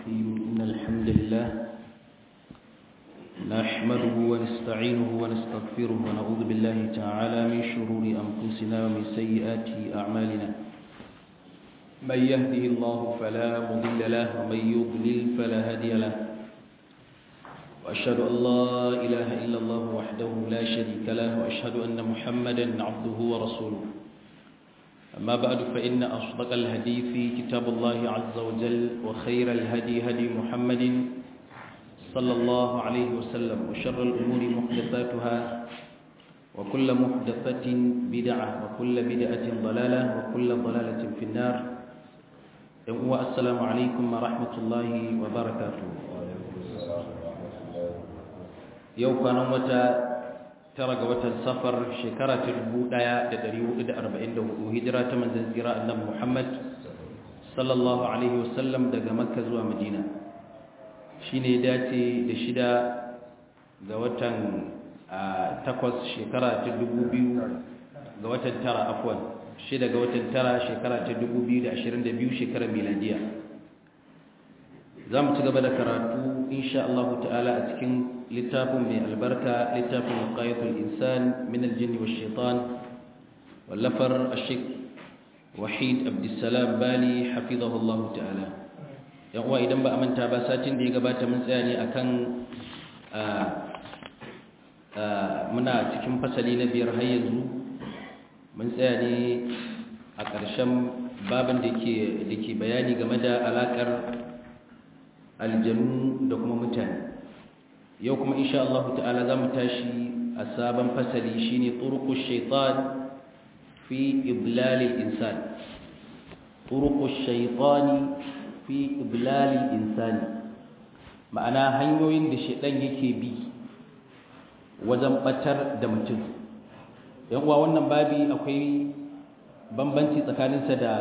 الرحيم إن الحمد لله نحمده ونستعينه ونستغفره ونعوذ بالله تعالى من شرور أنفسنا ومن سيئات أعمالنا من يهده الله فلا مضل له ومن يضلل فلا هادي له وأشهد أن لا إله إلا الله وحده لا شريك له وأشهد أن محمدا عبده ورسوله أما بعد فإن أصدق الحديث كتاب الله عز وجل وخير الهدي هدي محمد صلى الله عليه وسلم وشر الأمور محدثاتها وكل محدثة بدعة وكل بدعة ضلالة وكل ضلالة في النار السلام عليكم ورحمة الله وبركاته يوم كان متى tara ga watan safar shekara ta 1444 hijira ta manzon tsira annabi Muhammad sallallahu alaihi wasallam daga Makka zuwa Madina shine dace da shida ga watan takwas shekara ta 2000 ga watan tara afwan shida ga watan tara shekara ta 2022 shekarar miladiya za mu ci gaba da karatu insha Allah ta'ala a cikin littafin mai albarka littafin qayatul insan min aljinn wash shaitan wallafar ashik wahid abdussalam bali hafizahu Allah ta'ala yan uwa idan ba a manta ba satin da ya gabata mun tsaya ne akan muna cikin fasali na biyar har yanzu mun tsaya ne a ƙarshen babin da ke bayani game da alaƙar aljanu da kuma mutane yau kuma insha Allah ta'ala za mu tashi a sabon fasali shine turqu shaitan fi iblalil insan turqu shaitani fi iblalil insani ma'ana hanyoyin da shaitan yake bi wajen batar da mutum yan uwa wannan babi akwai bambanci tsakaninsa da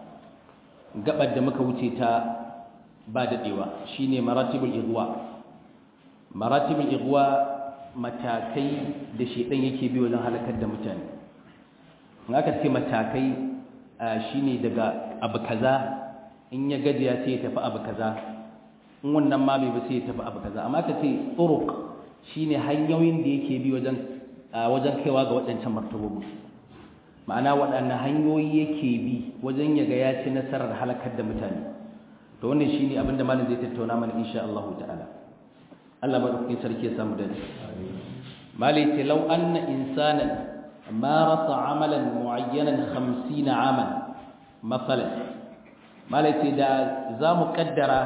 gabar da muka wuce ta ba daɗewa shine maratibul igwa maratibul igwa matakai da shedan yake bi wajen halakar da mutane in aka ce matakai shine daga abu kaza in ya gajiya sai ya tafi abu kaza in wannan ma bai ba sai ya tafi abu kaza amma aka ce turuq shine hanyoyin da yake bi wajen wajen kaiwa ga waɗancan martabobi ma'ana waɗannan hanyoyi yake bi wajen ya ga ya ci nasarar halakar da mutane to wannan shine abinda malam zai tattauna mana insha Allah ta'ala Allah madaukakin sarki ya samu dani malai ce law anna insanan marasa amalan muayyanan 50 aman masalan malai ce da zamu kaddara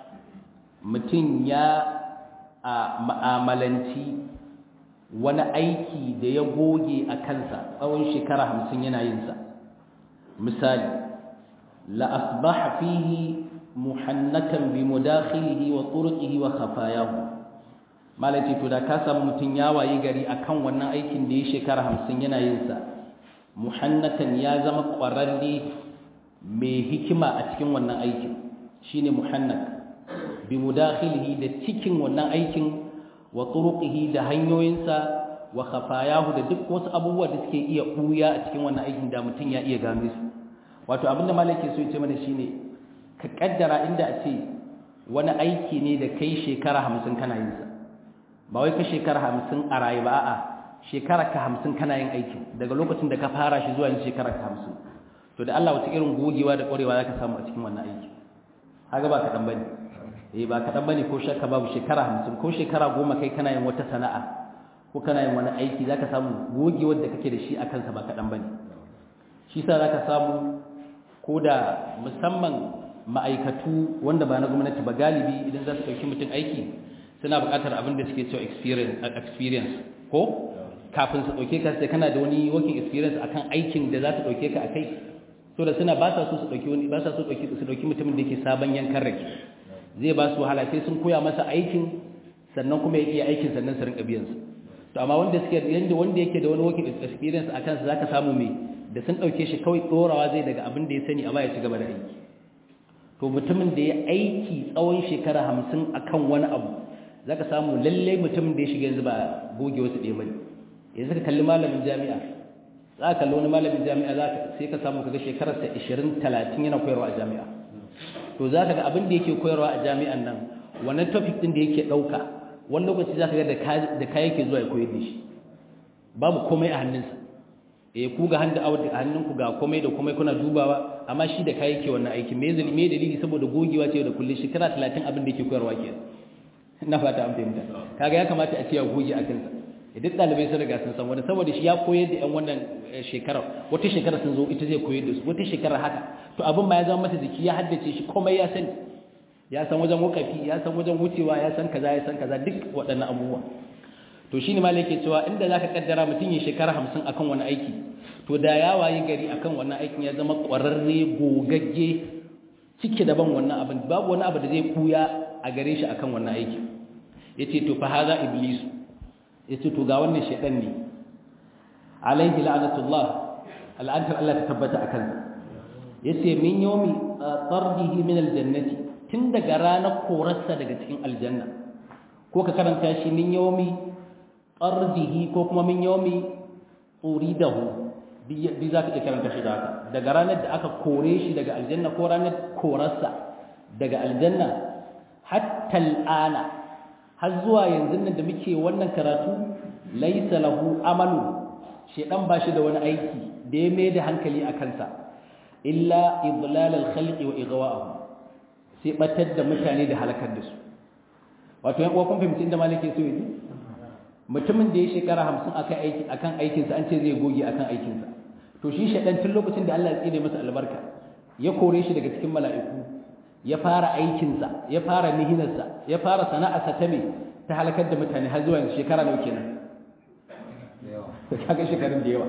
mutum ya a ma'amalanci wani aiki da ya goge a kansa tsawon shekara hamsin yana yinsa misali la asbaha fihi muhannakan bi mudakhilihi wa turqihi wa khafayahu malaci to da ka samu mutun ya wayi gari akan wannan aikin da ya shekara 50 yana yin sa muhannakan ya zama kwararre mai hikima a cikin wannan aikin shine muhannak bi mudakhilihi da cikin wannan aikin wa turqihi da hanyoyinsa wa khafayahu da duk wasu abubuwa da suke iya buya a cikin wannan aikin da mutun ya iya gano su wato abinda malaki so ya ce mana shine ka kaddara inda a ce wani aiki ne da kai shekara hamsin kana yin sa ba wai ka shekara hamsin a rayu ba a'a shekara ka hamsin kana yin aikin daga lokacin da ka fara shi zuwa yin shekara ka hamsin to da Allah wata irin gogewa da ƙwarewa za ka samu a cikin wannan aiki haka ba kaɗan bane eh ba kaɗan bane ko shakka babu shekara hamsin ko shekara goma kai kana yin wata sana'a ko kana yin wani aiki za ka samu gogewar da kake da shi a kansa ba kaɗan bane shi sa za ka samu ko da musamman ma'aikatu wanda ba na gwamnati ba galibi idan za su ɗauki mutum aiki suna buƙatar abin da suke cewa experience ko kafin su ɗauke ka sai kana da wani working experience akan aikin da za su ɗauke ka a kai so da suna ba sa so su ɗauki wani ba sa so su ɗauki mutumin da yake sabon yankan rake zai ba su wahala sai sun koya masa aikin sannan kuma ya iya aikin sannan su rinka biyan su to amma wanda suke yanda wanda yake da wani working experience akan sa zaka samu me da sun ɗauke shi kawai tsorawa zai daga abin da ya sani a baya ci gaba da aiki to mutumin da ya aiki tsawon shekara hamsin a kan wani abu za ka samu lallai mutumin da ya shiga yanzu ba goge wasu ɗaya ba yanzu ka kalli malamin jami'a za ka kalli wani malamin jami'a za ka sai ka samu kaga shekararsa 20 30 yana koyarwa a jami'a to za ka ga abin da yake koyarwa a jami'an nan wannan topic din da yake ɗauka wani lokaci za ka ga da ka yake zuwa ya koyar da shi babu komai a hannunsa eh ku ga hannu a hannunku ga komai da komai kuna dubawa amma shi da ka yake wannan aiki me zali me dalili saboda gogewa ce da kullum shekara 30 abin da yake koyarwa ke ina fata an fahimta kaga ya kamata a ce ya goge a kansa duk ɗalibai sun riga sun san wani saboda shi ya koyar da 'yan wannan shekarar wata shekara sun zo ita zai koyar da su wata shekara haka to abin ma ya zama masa jiki ya haddace shi komai ya sani ya san wajen wakafi ya san wajen wucewa ya san kaza ya san kaza duk waɗannan abubuwa to shine ma yake cewa inda zaka kaddara mutum ya shekara 50 akan wani aiki to da ya wayi gari akan wannan aikin ya zama ƙwararre gogagge cike daban wannan abin babu wani abu da zai kuya a gare shi akan wannan aiki yace to fa haza iblisu yace to ga wannan shedan ne alaihi la'natullah al'antar Allah ta tabbata akan yace min yawmi tardihi min aljannati tun daga ranar korarsa daga cikin aljanna ko ka karanta shi min yawmi tardihi ko kuma min yawmi uridahu bi za ka iya karanta shi da haka daga ranar da aka kore shi daga aljanna ko ranar korarsa daga aljanna hatta al'ana har zuwa yanzu nan da muke wannan karatu laisa lahu amalu shedan ba shi da wani aiki da ya mai da hankali a kansa illa idlal al-khalqi wa igwa'ahu sai batar da mutane da halakar da su wato yan uwa kun fahimci inda malike so yi mutumin da ya shekara 50 akan aiki akan aikin sa an ce zai goge akan aikin sa to shi shedan tun lokacin da Allah ya tsine masa albarka ya kore shi daga cikin mala'iku ya fara aikinsa ya fara mihinarsa ya fara sana'arsa ta me ta halakar da mutane har zuwa shekara nawa kenan kaga shekarun da yawa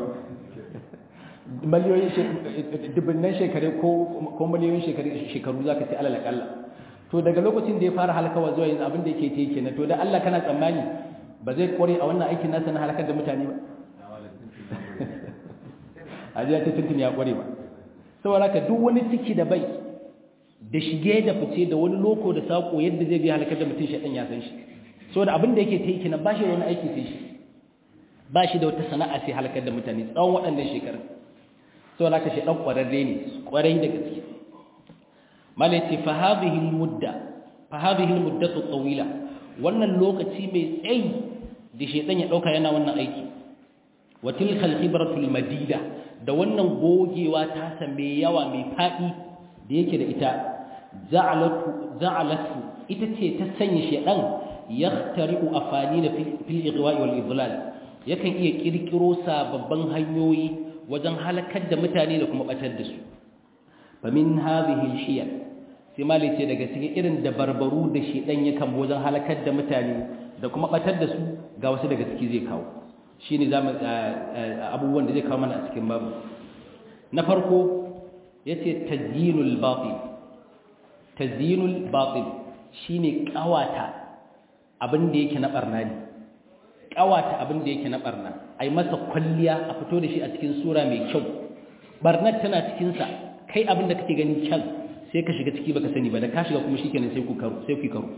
miliyoyin dubunnan shekaru ko ko miliyoyin shekaru shekaru zaka ce alal akalla to daga lokacin da ya fara halakawa zuwa yanzu abin da yake ta kenan to da Allah kana tsammani ba zai kware a wannan aikin nasa na halakar da mutane ba ajiya ta tuntun ya kware ba saboda ka duk wani ciki da bai da shige da fice da wani loko da sako yadda zai bi halakar da mutum shaɗan ya san shi so da abin da yake ta yi kenan ba shi da wani aiki sai shi ba shi da wata sana'a sai halakar da mutane tsawon waɗannan shekarun so da ka shaɗan ƙwararre ne ƙwarai da gaske mala ce fa hadhihi mudda fa hadhihi muddatu tawila wannan lokaci mai tsayi da shaɗan ya ɗauka yana wannan aiki wa tilka al-khibratu al-madida da wannan gogewa ta sa mai yawa mai faɗi da yake da ita za'alatu ita ce ta sanya shedan yahtari'u afanina fil igwa'i wal idlal yakan iya kirkiro sababbin hanyoyi wajen halakar da mutane da kuma batar da su fa min hadhihi al-hiyal sai mali ce daga cikin irin dabarbaru da shedan yakan wajen halakar da mutane da kuma batar da su ga wasu daga ciki zai kawo shine zamu abubuwan da zai kawo mana a cikin babu na farko yace tazyinul batil tazyinul batil shine kawata abin da yake na barna ne kawata abin da yake na barna ai masa kwalliya a fito da shi a cikin sura mai kyau barnar tana cikin sa kai abin da kake ganin kyan sai ka shiga ciki baka sani ba da ka shiga kuma shikenan sai ku karo sai ku karo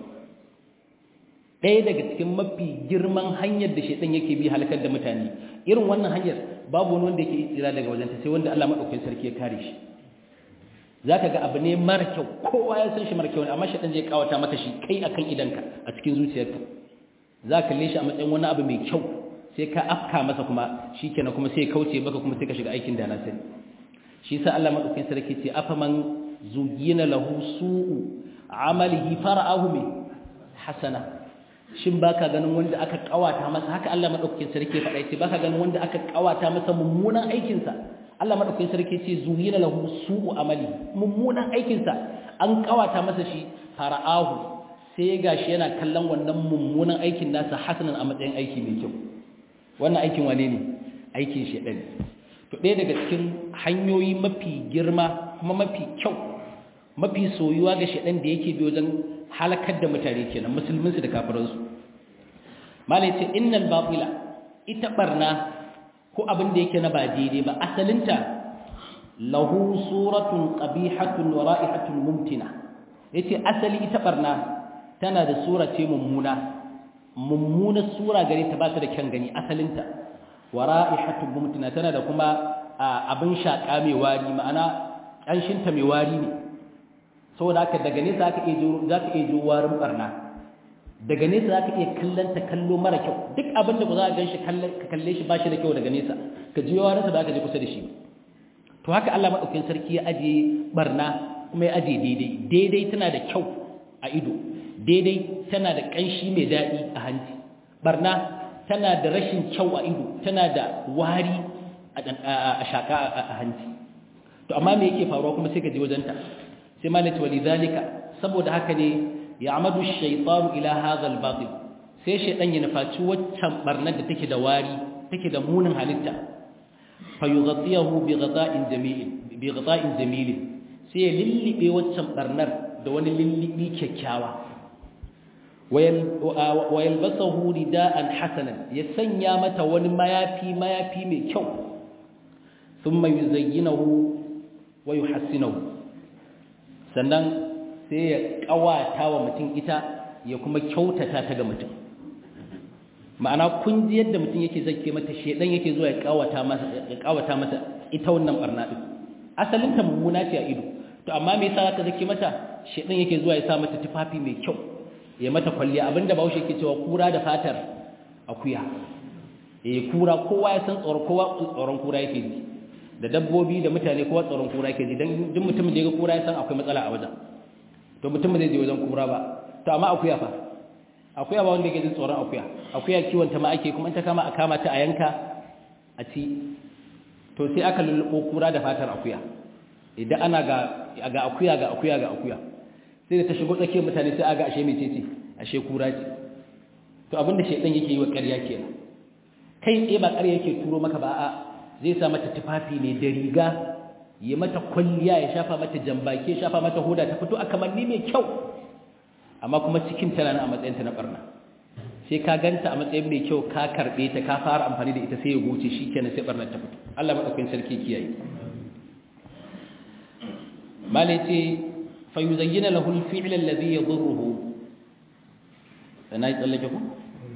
ɗaya daga cikin mafi girman hanyar da shaitan yake bi halakar da mutane irin wannan hanyar babu wani wanda yake tsira daga wajenta sai wanda Allah madaukakin sarki ya kare shi zaka ga abu ne mara kyau kowa ya san shi mara kyau ne amma shaitan zai kawata maka shi kai akan idanka a cikin zuciyarka za ka kalle shi a matsayin wani abu mai kyau sai ka afka masa kuma shikenan kuma sai ya kauce baka kuma sai ka shiga aikin da na sani shi yasa Allah madaukakin sarki ce afaman zugina lahu su'u amalihi fara'ahu min hasana shin baka ganin wanda aka kawata masa haka Allah madaukakin sarki faɗa yace baka ganin wanda aka kawata masa mummunan aikin sa Allah madaukakin sarki yace zuyina lahu su'u amali mummunan aikin sa an kawata masa shi fara'ahu sai gashi yana kallon wannan mummunan aikin nasa hasanan a matsayin aiki mai kyau wannan aikin wane ne aikin shedan to ɗaya daga cikin hanyoyi mafi girma kuma mafi kyau mafi soyuwa ga shedan da yake bi wajen halakar da mutane kenan musulminsu da kafiransu malai ce innal batila ita barna ko abin da yake na ba daidai ba asalinta lahu suratun qabihatun wa ra'ihatun mumtina yace asali ita barna tana da sura ce mummuna mummuna sura gare ta ba ta da kyan gani asalinta wa ra'ihatun mumtina tana da kuma abin shaka mai wari ma'ana kanshinta mai wari ne saboda haka daga nesa aka iya za ka iya warin barna daga nesa za ka iya kallon ta kallo mara kyau duk abin da ba za a gan shi ka kalle shi ba shi da kyau daga nesa ka ji warinsa ba ka je kusa da shi to haka Allah maɗaukin sarki ya ajiye barna kuma ya ajiye daidai daidai tana da kyau a ido daidai tana da ƙanshi mai daɗi a hanci barna tana da rashin kyau a ido tana da wari a shaƙa a hanci to amma me yake faruwa kuma sai ka je wajenta sai malati walidhalika saboda haka ne ya amadu shaytanu ila hadha al-batil sai shaytan ya nufaci waccan barnar da take da wari take da munin halitta fa yughatiyahu bi ghada'in jamil bi ghada'in jamil sai ya lillibe waccan barnar da wani lillibi kyakkyawa wa yalbasahu rida'an hasanan ya sanya mata wani mayafi mayafi mai kyau thumma yuzayyinahu wa yuhassinahu sannan sai ya kawata wa mutum ita ya kuma kyautata ta ga mutum ma'ana kun ji yadda mutum yake zake mata shedan yake zuwa ya kawata masa ya kawata mata ita wannan barna din asalin ta mummuna ce a ido to amma me yasa zaka zake mata shedan yake zuwa ya sa mata tufafi mai kyau ya mata kwalliya abinda Bahaushe yake cewa kura da fatar akuya eh kura kowa ya san tsoron kowa tsoron kura yake ji da dabbobi da mutane kowa tsoron kura yake ji dan duk mutumin da ya ga kura ya san akwai matsala a wajen to mutum zai je wajen kura ba to amma akuya fa akuya ba wanda yake jin tsoron akuya akuya kiwon ta ma ake kuma ta kama a kama ta a yanka a ci to sai aka lullubo kura da fatar akuya idan ana ga ga akuya ga akuya ga akuya sai da ta shigo tsakiyar mutane sai aga ashe mecece ashe kura ce to abinda shedan yake yi wa ƙarya kenan kai tsaye ba ƙarya yake turo maka ba a zai sa mata tufafi ne da riga ya mata kwalliya ya shafa mata jambake ya shafa mata hoda ta fito a kamanni mai kyau amma kuma cikin tana nan a matsayinta na barna sai ka ganta a matsayin mai kyau ka karbe ta ka fara amfani da ita sai ya goce shikenan sai barnar ta fito Allah madaukakin sarki kiyaye malai ce fa yuzayyana lahu al-fi'l alladhi yadhurruhu sanai tsallake ku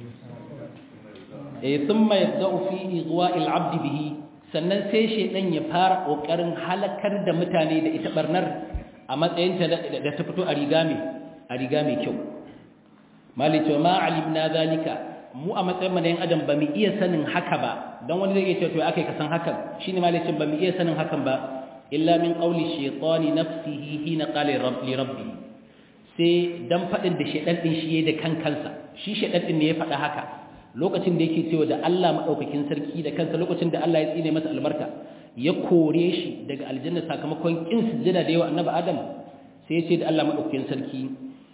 eh thumma yabda'u fi igwa'i al-'abd bihi sannan sai shedan ya fara kokarin halakar da mutane da ita barnar a matsayinta da ta fito a riga mai a riga mai kyau malice ma alimna zalika mu a matsayin manayin adam ba mu iya sanin haka ba don wani zai iya ce to akai ka san hakan shine malicin ba mu iya sanin hakan ba illa min qawli shaytani nafsihi hina qala rabbi rabbi sai dan fadin da shedan din shi da kan kansa shi shedan din ne ya fada haka lokacin da yake cewa da Allah madaukakin sarki da kansa lokacin da Allah ya tsine masa albarka ya kore shi daga aljanna sakamakon kin sujjada da yawa annabi adam sai ya ce da Allah madaukakin sarki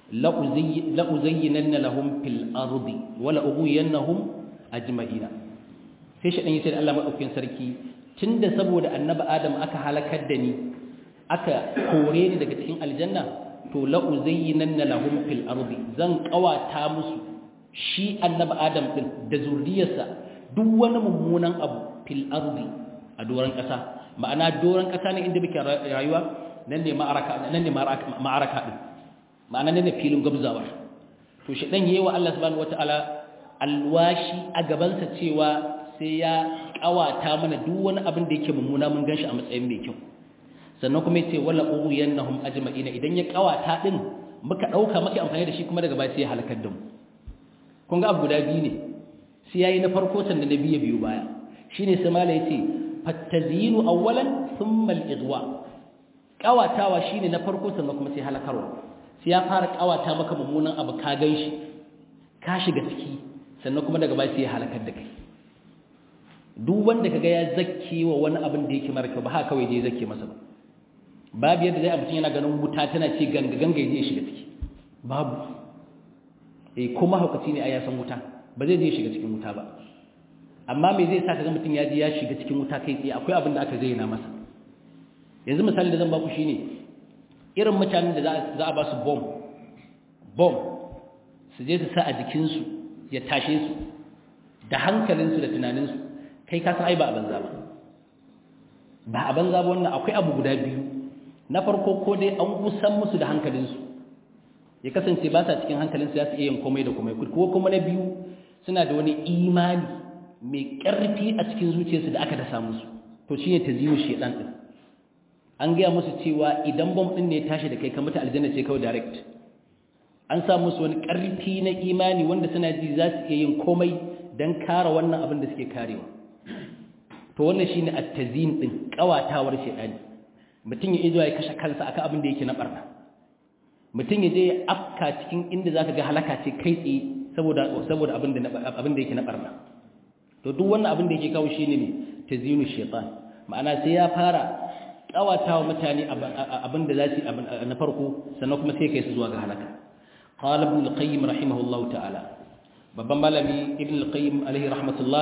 la uzayyinanna lahum fil ardi wa la ughwiyannahum ajma'ina sai shi dan ya ce da Allah madaukakin sarki tunda saboda annabi adam aka halakar da ni aka kore ni daga cikin aljanna to la uzayyinanna lahum fil ardi zan kawata musu shi annabi adam din da zuriyarsa duk wani mummunan abu fil ardi a doron ƙasa ma'ana doron ƙasa ne inda muke rayuwa nan ne ma'araka nan ne ma'araka din ma'ana nan ne filin gabzawa to shi dan yayi wa Allah subhanahu wataala alwashi a gaban sa cewa sai ya kawata mana duk wani abin da yake mummuna mun ganshi a matsayin mai kyau sannan kuma yace wala ughiyannahum ajma'ina idan ya kawata din muka dauka muka amfani da shi kuma daga baya sai ya halakar da mu kun ga abu guda biyu ne sai yayi na farko sanda na biye biyu baya shine sai mala yace fattazinu awwalan thumma al-idwa kawatawa shine na farko sannan kuma sai halakarwa sai ya fara kawata maka mummunan abu ka ganshi ka shiga ciki sannan kuma daga baya sai ya halakar da kai duk wanda kaga ya zakke wa wani abin da yake mara kyau ba haka kawai dai zakke masa ba babu yadda zai mutum yana ganin wuta tana ce ganga ganga ya shiga ciki babu eh kuma haukaci ne a ya san wuta ba zai je shiga cikin wuta ba amma me zai sa kaga mutum ya je ya shiga cikin wuta kai tsaye akwai abin da aka zayyana masa yanzu misali da zan baku shine irin mutanen da za a ba su bomb bomb su je su sa a jikinsu ya tashe su da hankalinsu da tunaninsu kai ka san ai ba a banza ba ba a banza ba wannan akwai abu guda biyu na farko ko dai an kusan musu da hankalinsu ya kasance ba sa cikin hankalinsu za su iya yin komai da komai ko kuma na biyu suna da wani imani mai ƙarfi a cikin zuciyarsu da aka dasa musu to shi ne ta ziyo shedan ɗin an gaya musu cewa idan bom ɗin ne ya tashi da kai ka mutu aljanna ce kawai direct an sa musu wani ƙarfi na imani wanda suna ji za su iya yin komai don kare wannan abin da suke karewa to wannan shine at-tazin din kawatawar shedani mutum ya izo ya kashe kansa akan abin da yake na barna mutum ya je ya afka cikin inda zaka ga halaka ce kai tsaye saboda saboda abin da abin da yake na barna to duk wannan abin da yake kawo shine ne tazinu shaytan ma'ana sai ya fara kawatawa mutane abin da za su na farko sannan kuma sai kai su zuwa ga halaka qala ibn al-qayyim rahimahullahu ta'ala babban malami ibn al-qayyim alaihi rahmatullah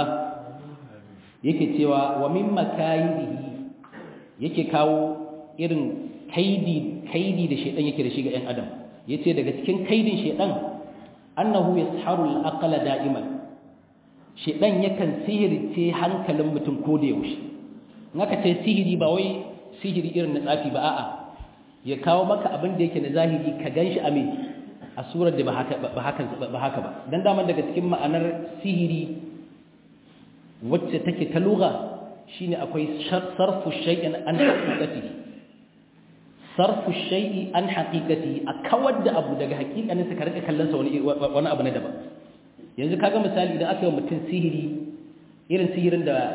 yake cewa wa min makayidihi yake kawo irin kaidi kaidi da shedan yake da shi ga ɗan adam yace daga cikin kaidin shedan annahu yasharu al-aqla da'iman shedan yakan sihirce hankalin mutum ko da yaushe in aka ce sihiri ba wai sihiri irin na tsafi ba a'a ya kawo maka abin da yake na zahiri ka ganshi a me a surar da ba haka ba haka ba dan daman daga cikin ma'anar sihiri wacce take ta lugha shine akwai sarfu shay'in an haqiqati sarfu shay'i an haqiqati a kawar da abu daga haƙiƙanin sa ka rika kallon sa wani wani abu na daban yanzu kaga misali idan aka yi mutum sihiri irin sihirin da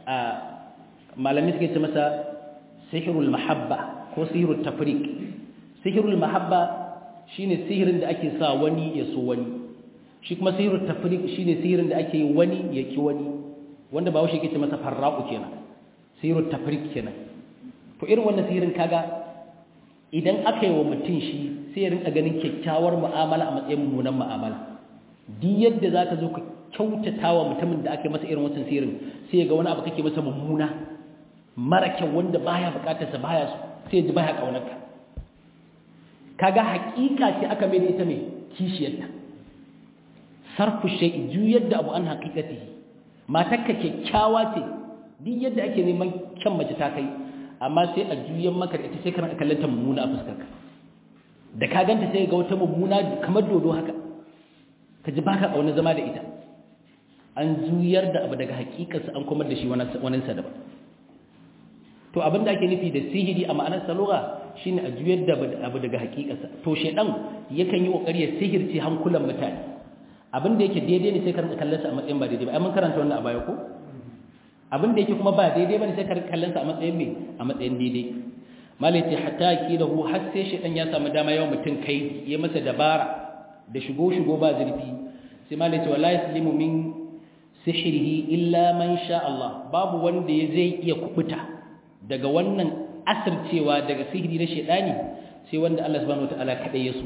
malami suke ce masa sihirul mahabba ko sihirul tafriq sihirul mahabba shine sihirin da ake sa wani ya so wani shi kuma sihirul tafriq shine sihirin da ake yi wani ya ki wani wanda ba washe yake ce masa farraqu kenan sihirul tafriq kenan to irin wannan sihirin kaga idan aka yi wa mutum shi sai ya rinka ganin kyakkyawar mu'amala a matsayin mummunan mu'amala duk yadda zaka zo ka kyautata wa mutumin da aka yi masa irin wancan sihirin sai ya ga wani abu kake masa mummuna mara kyau wanda baya bukatarsa baya so sai ji baya kaunarka kaga hakika ce aka mai da ita mai kishiyarta sarfu shay'i juyar da abu an haqiqati matarka kyakkyawa ce duk yadda ake neman kyan mace ta kai amma sai a juyan maka da ita sai kana kallon ta mummuna a fuskarka da ka ganta sai ga wata mummuna kamar dodo haka ka ji baka kauna zama da ita an juyar da abu daga hakikarsa an komar da shi wani sa daban to abin da ake nufi da sihiri a ma'anar salura shine a juyar da abu daga hakikarsa to shedan yakan yi kokari ya sihirce hankulan mutane abin da yake daidai ne sai ka kallon sa a matsayin ba daidai ba ai mun karanta wannan a baya ko abin da yake kuma ba daidai bane sai ka kallon sa a matsayin me a matsayin daidai malai ce hatta kidahu har sai shedan ya samu dama yawan mutum kai ya masa dabara da shigo shigo ba zurfi sai malai ce wallahi yaslimu min sihirihi illa man sha Allah babu wanda ya zai iya kubuta daga wannan asircewa daga sihiri na shedani sai wanda Allah subhanahu wataala kadai ya so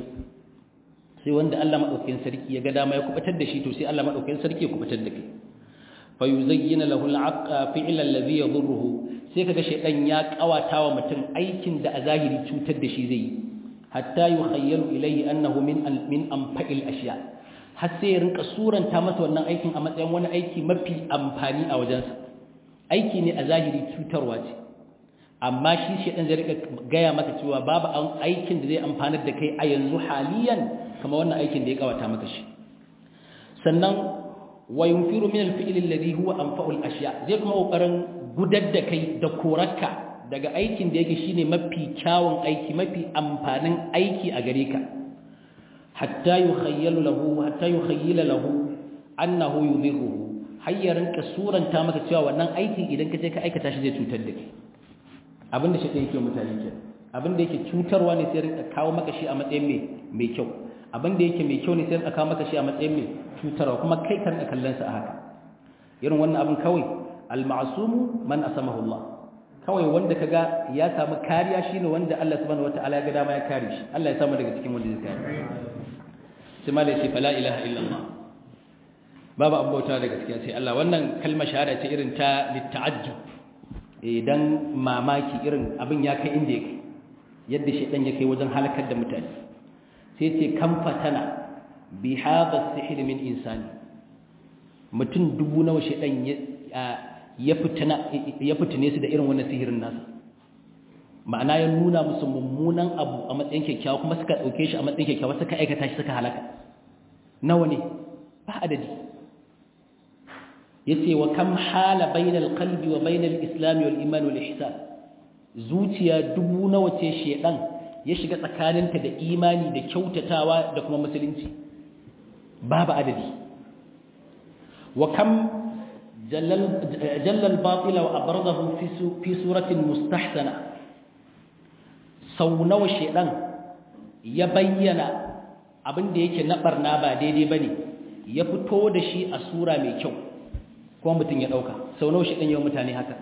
sai wanda Allah madaukakin sarki ya ga dama ya kubutar da shi to sai Allah madaukakin sarki ya kubutar da kai fa yuzayyana lahu al-aqqa fi'la alladhi yadhurruhu sai kaga shedan ya kawata wa mutum aikin da a zahiri cutar da shi zai yi hatta yukhayyalu ilayhi annahu min min anfa'il ashiya har sai ya rinka suranta masa wannan aikin a matsayin wani aiki mafi amfani a wajensa aiki ne a zahiri cutarwa ce amma shi shedan zai rika gaya maka cewa babu aikin da zai amfanar da kai a yanzu haliyan kamar wannan aikin da ya kawata maka shi sannan wa yunfiru min al-fi'l alladhi huwa anfa'ul ashya zai kuma kokarin gudar da kai da korarka daga aikin da yake shine mafi kyawun aiki mafi amfanin aiki a gare ka hatta yukhayyalu lahu hatta yukhayyala lahu annahu yudhirruhu hayyarin ka suranta maka cewa wannan aikin idan ka je ka aikata shi zai cutar da kai abinda shi yake mutane ke abinda yake cutarwa ne sai rinka kawo maka shi a matsayin mai mai kyau abinda yake mai kyau ne sai rinka kawo maka shi a matsayin mai cutarwa kuma kai kan ka kallon sa a haka irin wannan abin kawai al-ma'sumu man asamahu Allah kawai wanda kaga ya samu kariya shine wanda Allah subhanahu wataala ya ga dama ya kare shi Allah ya samu daga cikin wanda zai kare sai malai sai fala ilaha illallah babu abota da gaskiya sai Allah wannan kalmar shahada ce irin ta litta'ajjub idan mamaki irin abin ya kai inda yake yadda shedan ya kai wajen halakar da mutane sai ce kan fatana bi hadha sihr min insani mutum dubu nawa shedan ya ya fitina ya fitine su da irin wannan sihirin nasa ma'ana ya nuna musu mummunan abu a matsayin kyakkyawa kuma suka dauke shi a matsayin kyakkyawa suka aikata shi suka halaka nawa ne ba adadi yace wa kam hala bainal qalbi wa bainal islam wal iman wal ihsan zuciya dubu nawa ce shedan ya shiga tsakaninta da imani da kyautatawa da kuma musulunci babu adadi wa kam jallal batila wa abarzahu fi suratin mustahsana sau nawa shedan ya bayyana abin da yake na barna ba daidai bane ya fito da shi a sura mai kyau kuma mutum ya dauka sau nawa shedan yawan mutane haka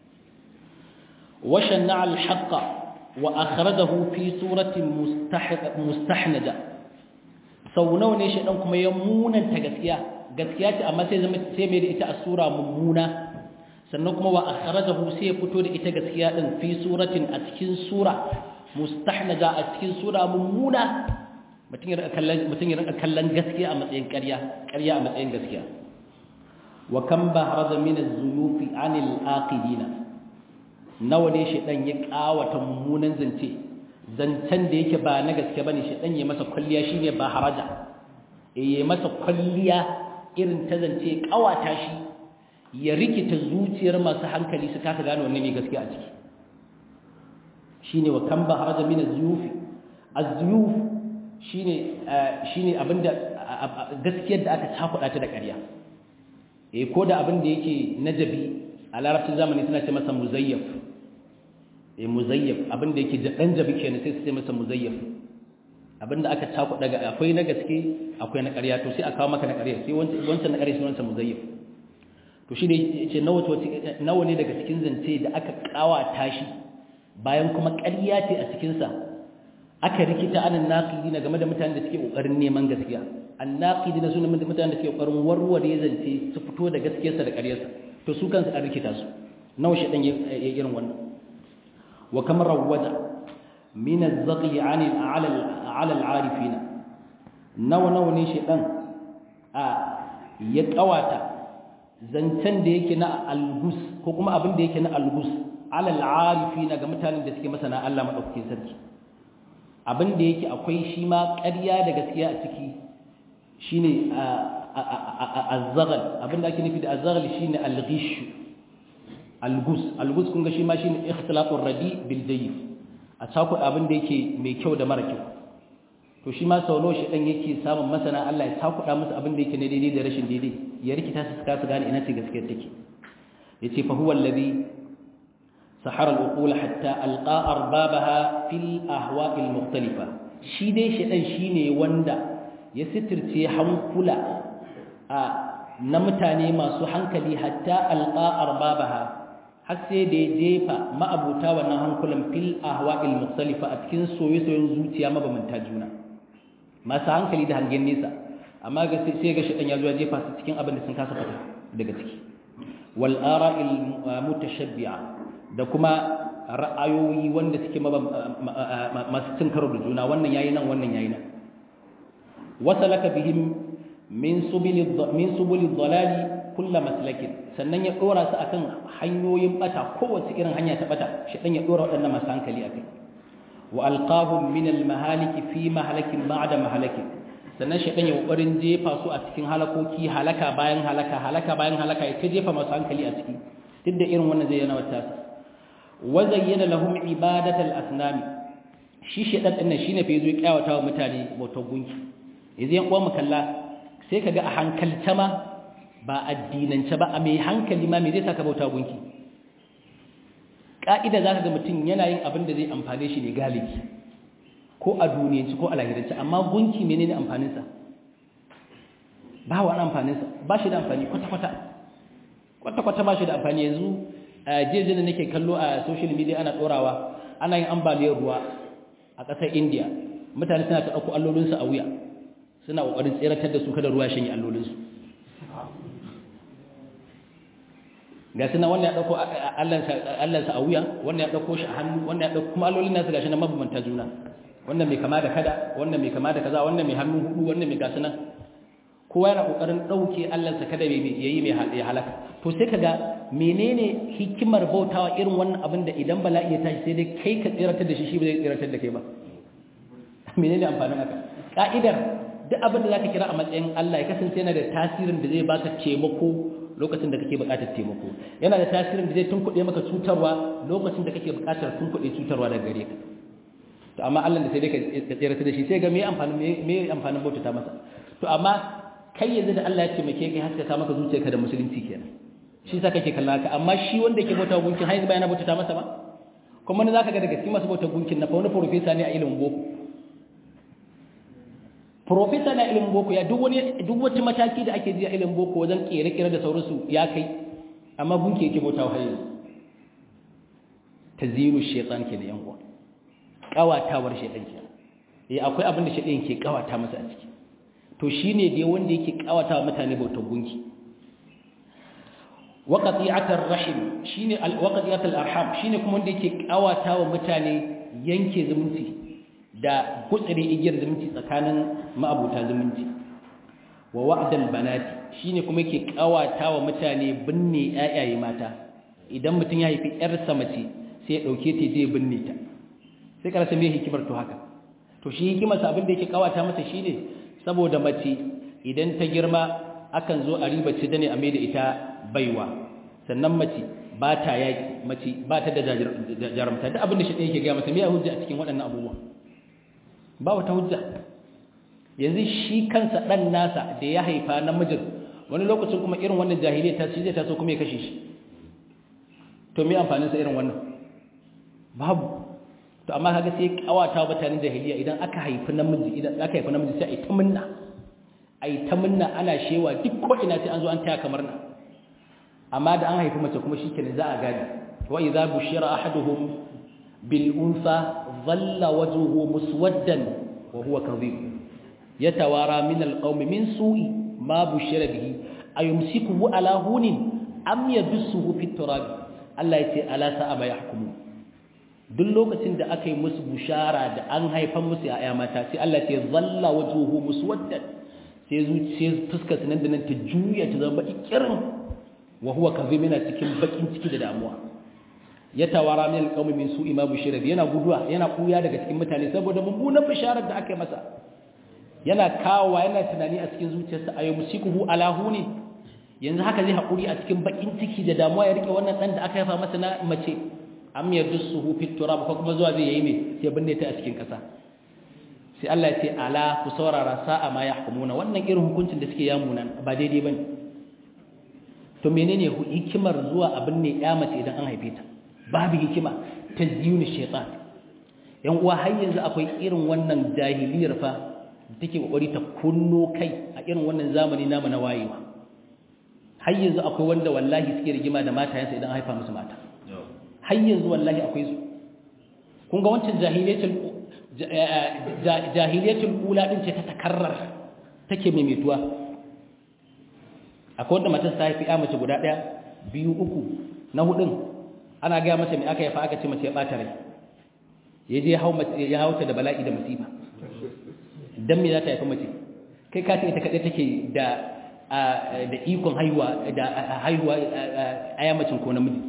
washanna al-haqqa wa akhrajahu fi suratin mustahnaja sau nawa ne shedan kuma ya munanta gaskiya gaskiya ce amma sai zama sai mai da ita a sura mummuna sannan kuma wa akhrajahu sai ya fito da ita gaskiya din fi suratin a cikin sura mustahnaja a cikin sura mummuna mutum ya rika kallon mutum ya rika kallon gaskiya a matsayin ƙarya ƙarya a matsayin gaskiya wa kam bahraza min az-zuyufi 'anil aqidina nawa ne shedan ya kawata mummunan zance zancen da yake ba na gaske bane shedan ya masa kulliya shine ba haraja eh ya masa kulliya irin ta zance kawata shi ya rikita zuciyar masu hankali su kasa gane wanne ne gaskiya a ciki shine wa kan baharaja min az-zuyuf az-zuyuf shine shine abinda gaskiyar da aka cakuɗa ta da ƙarya eh ko da abin da yake najabi a larabcin zamani suna ce masa muzayyaf eh muzayyaf abin da yake dan jabi kenan sai su ce masa muzayyaf abin da aka cakuɗa ga akwai na gaske akwai na ƙarya to sai a kawo maka na ƙarya sai wancan na ƙarya sai wancan muzayyaf to shi ne yace nawa nawa ne daga cikin zance da aka kawata shi bayan kuma ƙarya ce a cikinsa aka rikita anan naƙidi na game da mutanen da suke ƙoƙarin neman gaskiya an naƙidi na sunan mutanen da suke ƙoƙarin warware zance su fito da gaskiyarsa da ƙaryarsa to su kansu an rikita su nawa shi ɗan ya irin wannan wa kamar rawwaja min az-zaqi 'an al-'ala al-'arifin nawa nawa ne shi ɗan a ya ƙawata zancen da yake na algus ko kuma abin da yake na algus alal arifina ga mutanen da suke masana Allah madaukakin sarki abin da yake akwai shi ma ƙarya da gaskiya a ciki shine azzagal abin da ake nufi da azzagal shine alghish algus algus kun ga shi ma shine ikhtilatur radi bil jayyid a sako abin da yake mai kyau da mara kyau to shi ma sau nawa shi dan yake samun masana Allah ya sakuɗa musu abin da yake na daidai da rashin daidai ya rikita su su gane ina ce gaskiyar take yace fa huwa alladhi sahara al-uqul hatta alqa arbabaha fil ahwa' al-mukhtalifa shi dai shedan shine wanda ya sitirce hankula a na mutane masu hankali hatta alqa arbabaha har sai da ya jefa ma'abuta wannan hankulan fil ahwa' al-mukhtalifa a cikin soyayyen zuciya mabamanta juna masu hankali da hangen nesa amma ga sai ga shedan ya zo ya jefa su cikin abin da sun kasa fita daga ciki wal ara'il mutashabbi'a da kuma ra'ayoyi wanda suke masu cin karo da juna wannan yayi nan wannan yayi nan wasalaka bihim min subili min subuli dhalali kullu maslakin sannan ya dora su akan hanyoyin bata kowace irin hanya ta bata shi dan ya dora waɗannan masu hankali akai wa alqahum min al mahalik fi mahalakin ba'da mahalakin sannan shi dan ya kokarin jefa su a cikin halakoki halaka bayan halaka halaka bayan halaka ya ta jefa masu hankali a ciki duk da irin wannan zai yana wata wazayyana lahum ibadatal asnami shi shedan din nan shine fa yazo ya kyawata wa mutane bautar gunki yanzu yan uwan kalla sai kaga a hankalta ma ba addinance ba a mai hankali ma me zai saka bauta gunki ka'ida zaka ga mutum yana yin abin da zai amfane shi ne galibi ko a duniyanci ko a lahirance amma gunki menene amfanin sa ba wa amfanin sa ba shi da amfani kwata kwata kwata kwata ba shi da amfani yanzu jeje da nake kallo a social media ana dorawa ana yin ambaliyar ruwa a ƙasar India mutane suna ta dauko allolinsu a wuya suna kokarin tseratar da su kada ruwa shanye allolinsu ga suna wannan ya dauko allansa a wuya wannan ya dauko shi a hannu wannan ya dauko kuma allolin nasu gashi nan mabambanta juna wannan mai kama da kada wannan mai kama da kaza wannan mai hannu hudu wannan mai gasu nan kowa yana kokarin dauke allansa kada yayi mai halaka to sai kaga menene hikimar bautawa irin wannan abin da idan bala'i ya tashi sai dai kai ka tsiratar da shi shi ba zai tsiratar da kai ba menene amfanin haka ka'idar duk abin da zaka kira a matsayin Allah ya kasance yana da tasirin da zai baka taimako lokacin da kake buƙatar taimako yana da tasirin da zai tunkuɗe maka cutarwa lokacin da kake buƙatar tunkuɗe cutarwa daga gare ka to amma Allah da sai dai ka tsira da shi sai ga me amfanin me amfanin bautata masa to amma kai yanzu da Allah ya taimake kai haskaka maka zuciyarka da musulunci kenan shi sa kake kallon haka amma shi wanda yake bauta gunkin har yanzu ba yana bautata masa ba kuma ne zaka ga daga cikin masu bauta gunkin na fa wani professor ne a ilimin boko professor na ilimin boko ya duk wani duk wata mataki da ake ji a ilimin boko wajen kere-kere da sauransu ya kai amma gunki yake bauta wa yanzu taziru shaytan ke da yan uwa kawatawar shaytan ke eh akwai abin da shaytan ke kawata masa a ciki to shine dai wanda yake kawata wa mutane bautar gunki waqati'atar rahim shine waqati'atul arham shine kuma wanda yake kawata wa mutane yanke zumunci da gutsire igiyar zumunci tsakanin ma'abuta zumunci wa wa'dal banati shine kuma yake kawata wa mutane binne ayaye mata idan mutum ya haifi yar mace sai ya dauke ta je binne ta sai karasa me hikimar to haka to shi hikimar sa abin da yake kawata masa shine saboda mace idan ta girma akan zo a riba ci da ne a mai da ita baiwa sannan mace ba ta yaki mace ba ta da jarumta duk abin da shi ɗaya ke gaya masa me ya hujja a cikin waɗannan abubuwa ba wata hujja yanzu shi kansa ɗan nasa da ya haifa namijin wani lokacin kuma irin wannan jahiliya ta shi zai taso kuma ya kashe shi to me amfaninsa irin wannan babu to amma kaga sai kawata mutanen jahiliya idan aka haifi namiji idan aka haifi namiji sai ai ta munna ai ta munna ana shewa duk ko ina sai an zo an taya kamar na amma da an haifi mace kuma shikenan za a gane wa idza bushira ahaduhum bil unsa dhalla wajhuhu muswaddan wa huwa kadhib yatawara min al qawmi min su'i ma bushira bihi ayumsikuhu ala hunin am yadussuhu fit turab Allah yace ala sa'a ma yahkumu duk lokacin da aka yi musu bushara da an haifan musu ya'ya mata sai Allah ce zalla wajhuhu muswaddan sai zuciya fuskar nan da nan ta juya ta zama ikirin wa huwa kadhib yana cikin bakin ciki da damuwa ya tawara min alqawmi min su'i ma bushira yana guduwa yana kuya daga cikin mutane saboda mummunan bisharar da aka yi masa yana kawowa yana tunani a cikin zuciyarsa ayu musikuhu ala huni yanzu haka zai hakuri a cikin bakin ciki da damuwa ya rike wannan dan da aka haifa masa na mace am yadussuhu fit turab ko kuma zuwa zai yi me sai binne ta a cikin kasa sai Allah ya ce ala ku saurara sa'a ma yahkumuna wannan irin hukuncin da suke yamuna ba daidai bane to menene hikimar zuwa abin ne ya mace idan an haife ta babu hikima tazyinu shaytan yan uwa har yanzu akwai irin wannan jahiliyar fa da take kokari ta kunno kai a irin wannan zamani namu na wayewa har yanzu akwai wanda wallahi suke rigima da matayensa idan haifa musu mata har yanzu wallahi akwai su kun ga wancan jahiliyatul jahiliyatul ula din ce ta takarrar take maimaituwa akwai wanda matar ta haifi ya mace guda ɗaya biyu uku na hudun ana gaya mace mai aka yafa aka ce mace ya ɓata rai ya je ya hauta da bala'i da musiba don me za ta haifi mace kai ka ce ita kaɗai take da da ikon haihuwa da haihuwa a yamacin ko namiji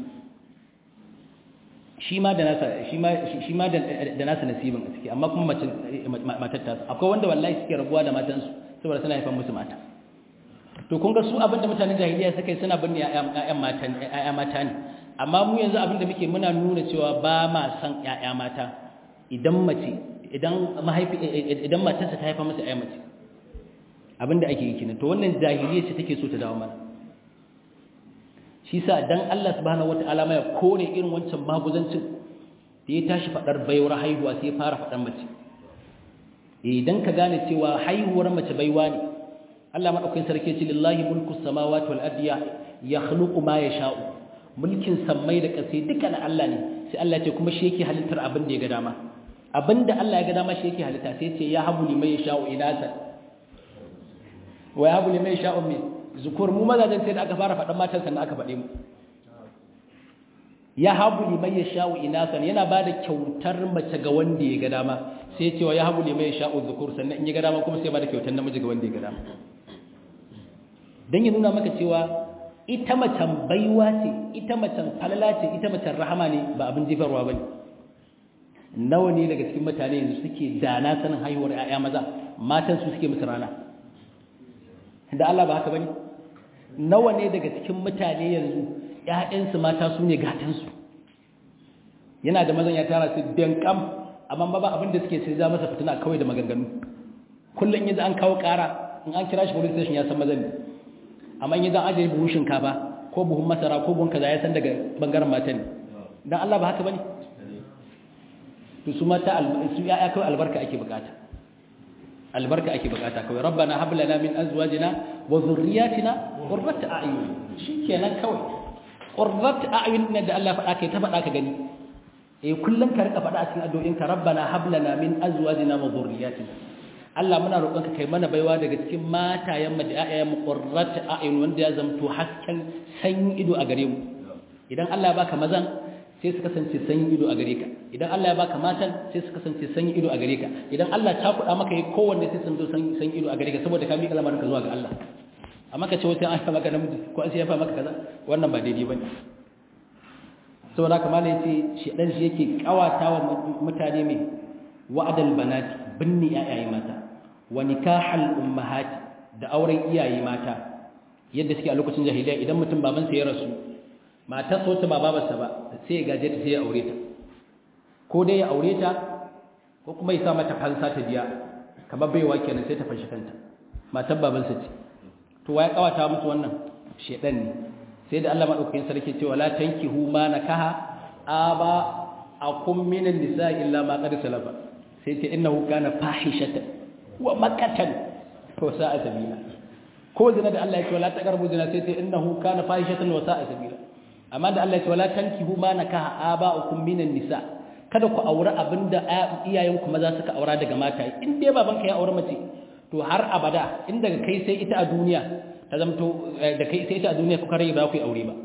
shi ma da nasa shi ma shi ma da nasa nasibin a ciki amma kuma matar ta akwai wanda wallahi suke rabuwa da matansu saboda suna haifan musu mata to kun ga su abinda mutanen jahiliya suka yi suna binne ƴaƴan mata ƴaƴa mata ne amma mu yanzu abinda muke muna nuna cewa ba ma san ƴaƴa mata idan mace idan mahaifi idan matarsa ta haifa masa ƴaƴa mace abinda ake yi kenan to wannan jahiliya ce take so ta dawo mana shi sa dan Allah subhanahu wataala mai kore irin wancan maguzancin da ya tashi fadar baiwar haihuwa sai ya fara fadar mace idan ka gane cewa haihuwar mace baiwa ne Allah madaukakin sarki ce lillahi mulku samawati wal ardi yakhluqu ma yasha'u mulkin sammai da ƙasa duka na Allah ne sai Allah ce kuma shi yake halittar abin da ya ga dama abinda Allah ya ga dama shi yake halitta sai ce ya habu liman yasha'u inasa wa ya habu liman yasha'u min zukur mu mazajen sai da aka fara faɗan matan sannan aka faɗe mu ya habu liman yasha'u inasan yana bada kyautar mace ga wanda ya ga dama sai ya ce wa ya habu liman yasha'u zukur sannan in ya ga dama kuma sai ya bada kyautar namiji ga wanda ya ga dama dan ya nuna maka cewa ita macen baiwa ce ita macen falala ce ita macen rahama ne ba abin jifarwa bane nawa ne daga cikin mutane yanzu suke dana sanin haihuwar ƴaƴa maza matan su suke musu rana da Allah ba haka bane nawa ne daga cikin mutane yanzu ƴaƴansu mata su ne gatansu yana da mazan ya tara su dankam amma ba abin da suke sai za masa fitina kawai da maganganu kullum yanzu an kawo ƙara in an kira shi police station ya san mazan ne amma in yanzu an ajiye buhun shinkafa ko buhun masara ko buhun kaza ya san daga bangaren mata ne dan Allah ba haka bane to su mata su ya kawai albarka ake bukata albarka ake bukata kawai rabbana hab lana min azwajina wa dhurriyyatina qurrata a'yun shikenan kawai qurrata a'yun ne da Allah faɗa kai ta faɗa ka gani eh kullum ka rika faɗa a cikin addu'o'inka rabbana hab lana min azwajina wa dhurriyyatina Allah muna roƙonka kai mana baiwa daga cikin matayen mu da ƴaƴayen mu qurrata a'yun wanda ya zamto hasken sanyin ido a gare mu idan Allah ya baka mazan sai su kasance sanyin ido a gare ka idan Allah ya baka matan sai su kasance sanyin ido a gare ka idan Allah ta kuɗa maka yi kowanne sai sun zo sanyin ido a gare ka saboda ka miƙa lamarin ka zuwa ga Allah amma ka ce wata an fa maka namiji ko an sai ya fa maka kaza wannan ba daidai bane saboda haka malai yace shi dan shi yake kawatawa mutane mai wa'adal banati binni ayayi mata wa nikahal ummahati da auren iyaye mata yadda suke a lokacin jahiliya idan mutum babansa ya rasu matar so ta ba babarsa ba sai ya gaje ta sai ya aure ta ko dai ya aure ta ko kuma ya sa mata fansa ta biya kamar baiwa kenan sai ta fanshi kanta matar babansa ce to waye kawata musu wannan shedan ne sai da Allah madaukakin sarki cewa la tankihu ma nakaha aba akum minan nisa illa ma qad salafa sai ce innahu kana fahishatan wa makatan to sa'a sabila ko zina da Allah ya ce wala taqrabu zina sai ce innahu kana fahishatan wa sa'a sabila amma da Allah ya ce wala tankihu ma nakaha aba'ukum minan nisa kada ku aure abinda iyayenku maza suka aura daga mata in dai babanka ya aure mace to har abada in daga kai sai ita a duniya ta zamto da kai sai ita a duniya kuka rai ba ku yi aure ba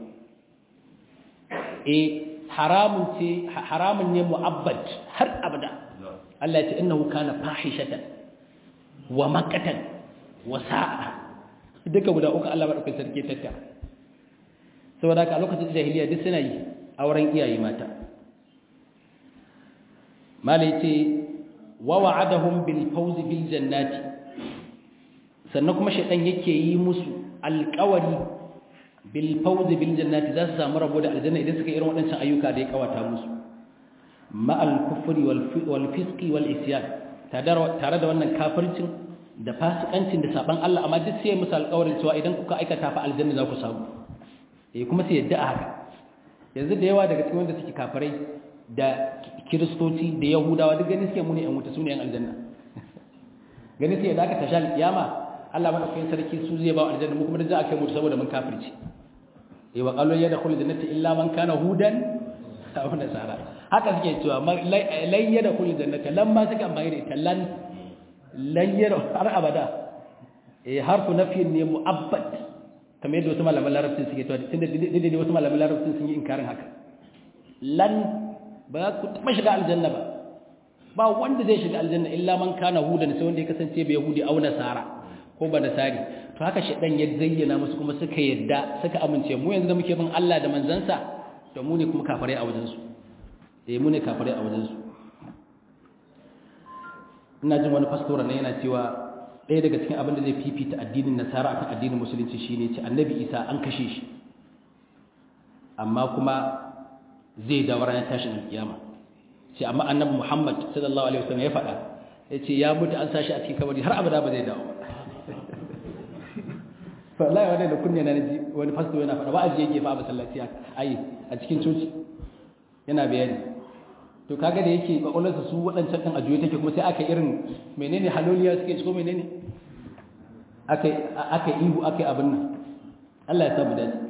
eh haramun ce haramun ne mu'abbad har abada Allah ya ce innahu kana fahishatan wa makatan wa sa'a duka guda uku Allah madaukakin sarki tattara saboda haka a lokacin jahiliya duk suna yi auren iyaye mata malai ce wa wa'adahum bil fawz bil jannati sannan kuma shaytan yake yi musu alƙawari bil fawz bil jannati za su samu rabo da aljanna idan suka irin waɗancan ayyuka da ya kawata musu ma al kufri wal fisqi wal isyan tare da wannan kafircin da fasikancin da saban Allah amma duk sai musu alƙawarin cewa idan kuka aikata fa aljanna za ku samu eh kuma sai yadda a haka yanzu da yawa daga cikin wanda suke kafirai da kiristoci da yahudawa duk gani suke muni yan wuta su ne yan aljanna gani suke da aka tashi alkiyama Allah madaukakin sarki su zai ba wa aljanna mu kuma da za a kai mutu saboda mun kafirci eh wa qalu ya dakhulu jannati illa man kana hudan aw nasara haka suke cewa lan ya dakhulu jannata lamma suka amfani da ita lan lan ya har abada eh harfu nafiyin ne mu'abbad kamar yadda wasu malaman larabcin suke cewa tunda dai wasu malaman larabcin sun yi inkarin haka lan ba za ku taɓa shiga aljanna ba ba wanda zai shiga aljanna illa man kana hudan sai wanda ya kasance bai yahudi au nasara ko ba nasari to haka shedan ya zayyana musu kuma suka yadda suka amince mu yanzu da muke bin Allah da manzansa to mu ne kuma kafare a wajen su eh mu ne kafare a wajen su ina jin wani pastor ne yana cewa ɗaya daga cikin abin da zai fifita addinin nasara akan addinin musulunci shine ce annabi isa an kashe shi amma kuma zai dawo ranar tashin kiyama sai amma annabi Muhammad sallallahu alaihi wasallam ya faɗa yace ya mutu an sashi a cikin kabari har abada ba zai dawo ba wallahi wanda da kunne na ji wani fasto yana faɗa wa'azi yake fa a masallaci ai a cikin coci yana bayani to kaga da yake kwakwalwarsa su waɗancan ɗan ajuye take kuma sai aka irin menene haloliya suke ko menene aka aka ihu aka abin nan Allah ya samu dace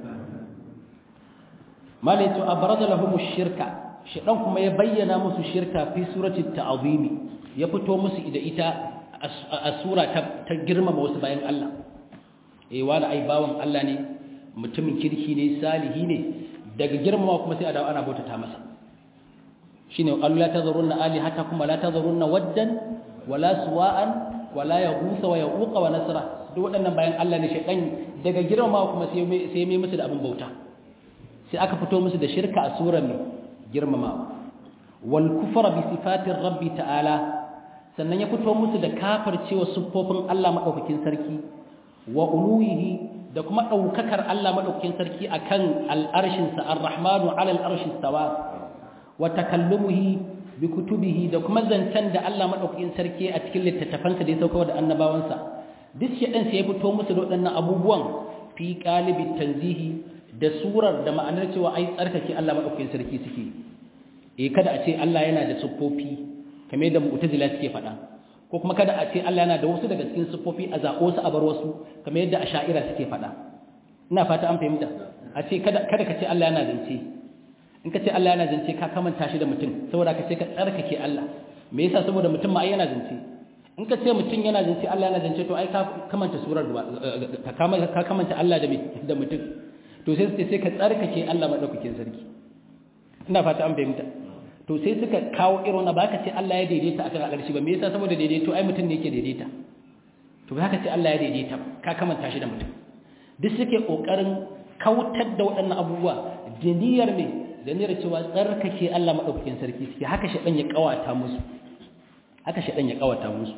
malai to abraza lahum shirka shedan kuma ya bayyana musu shirka fi surati ta'zimi ya fito musu da ita a sura ta girmama wasu bayan Allah eh wala ai bawan Allah ne mutumin kirki ne salihi ne daga girmama kuma sai a dawo ana bautata masa shine qalu la tadhurunna alihatakum wa la tadhurunna waddan wala suwa'an wala yaghutha wa yaquqa wa nasra duk waɗannan bayan Allah ne shedan daga girmama kuma sai sai mai musu da abin bauta sai aka fito musu da shirka a surar mai girmamawa wal kufra bi sifatir rabbi ta'ala sannan ya fito musu da kafircewa siffofin Allah madaukakin sarki wa uluhihi da kuma daukakar Allah madaukakin sarki akan al'arshin sa ar-rahmanu 'ala al-arshi istawa wa takallumuhi bi kutubihi da kuma zancen da Allah madaukakin sarki a cikin littattafansa da ya sauka da annabawansa duk shedan sai ya fito musu da waɗannan abubuwan fi qalibit tanzihi da surar da ma'anar cewa ai tsarkake Allah madaukakin sarki suke eh kada a ce Allah yana da siffofi kamar yadda mu'tazila suke faɗa ko kuma kada a ce Allah yana da wasu daga cikin siffofi a zaɓo su a bar wasu kamar yadda asha'ira suke faɗa ina fata an fahimta a ce kada kada ka ce Allah yana zance in ka ce Allah yana zance ka kamanta shi da mutum saboda ka ce ka tsarkake Allah me yasa saboda mutum ma ai yana zance in ka ce mutum yana zance Allah yana zance to ai ka kamanta surar ka kamanta Allah da da mutum to sai su sai ka tsarkake Allah madaukakin sarki ina fata an fahimta to sai suka kawo irin wannan baka ce Allah ya daidaita akan al'arshi ba me yasa saboda daidaito ai mutum ne yake daidaita to baka ce Allah ya daidaita ka kamanta shi da mutum duk suke kokarin kautar da waɗannan abubuwa da niyyar ne da niyyar cewa tsarkake Allah madaukakin sarki suke haka shi dan ya kawata musu haka shi dan ya kawata musu